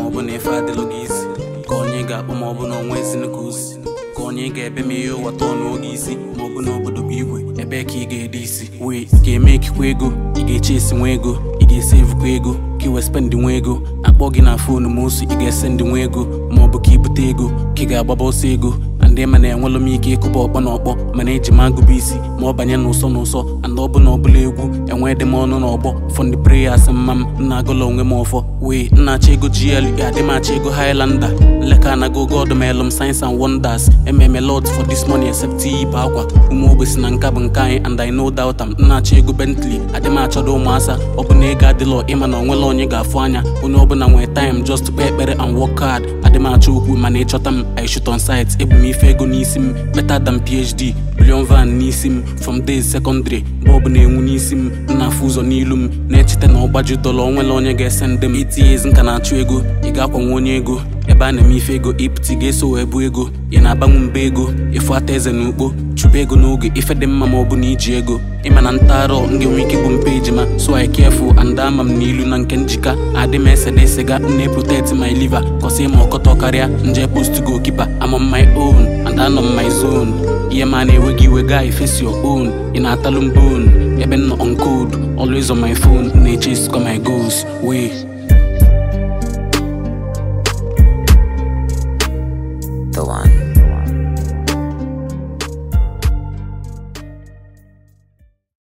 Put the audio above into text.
ọ bụ na ife adịlụ gị isi ka onye ga-akpọ ma ọ bụ na ọnwa ezinu ka osi ka onye ga-ebe ma ihe ụwa tọọ n'oge isi ma ọ bụ na obodo bụ igwe ebe ka ị ga-ede isi wee ka eme ekikwa ego ị ga-eche esi nwa ego ị ga-esevukwa ego ka iwe spendị nwa ego akpọ gị na fonu ma osu ị ga-ese ndị nwa ego ma ọ bụ ka ibute ego ka ị ga-agbaba ọsọ ego na ndị ma na-enwelụ m ike ịkụba ọkpọ na ọkpọ mana eji m agụba isi ma ọ banye n'ụsọ n'ụsọ and ọ bụ na ọbụla egwu enwee dị m ọnụ n'ọgbọ fọndị preyas mma m nna agụla onwe m ọfọ wee nnacha ego GL adị m achọ ego Highlander nleka anago god melụ m science and wonders ememe lot for this money except ibe akwa ụmụ ogbesi na nka bụ nke anyị and I no doubt am nnacha ego Bentley adị m achọdo ụmụasa ọ bụ na ego adịlọ ịma na onwela onye ga-afụ anya onye ọbụla nwee time just to kpee ekpere and work hard adị m achọ okwu mana ịchọta m I shoot on site ebu m ife ego n'isi m better than PhD billion van n'isi m from days secondary mgbe ọ bụ na-enwu n'isi m na-afụ ụzọ n'ilu m na-echeta na ọgbaju dọla onwela onye ga-ese ndị m itinye ezi nka na-achụ ego ị ga-akwanwe onye ego ebe a na-eme ife ego ịpụta ị ga-eso wee bụ ego ị na-agbanwe mba ego ịfụ ata eze na ukpo chụba ego n'oge ife dị mma ma ọ bụ na iji ego ịma na ntaarọ m ga-enwe ike bụ mpe ejima so I careful and ama m n'ilu na nke njika adị m esede siga nne protect my liver kọsị ma ọkọtọ karịa nje post goalkeeper I'm on my own and anọ m my zone ihe ma na-enweghị iwe guy face your own ị na-atalụ m bone ebe m nọ on code always on my phone na-eche my goals wee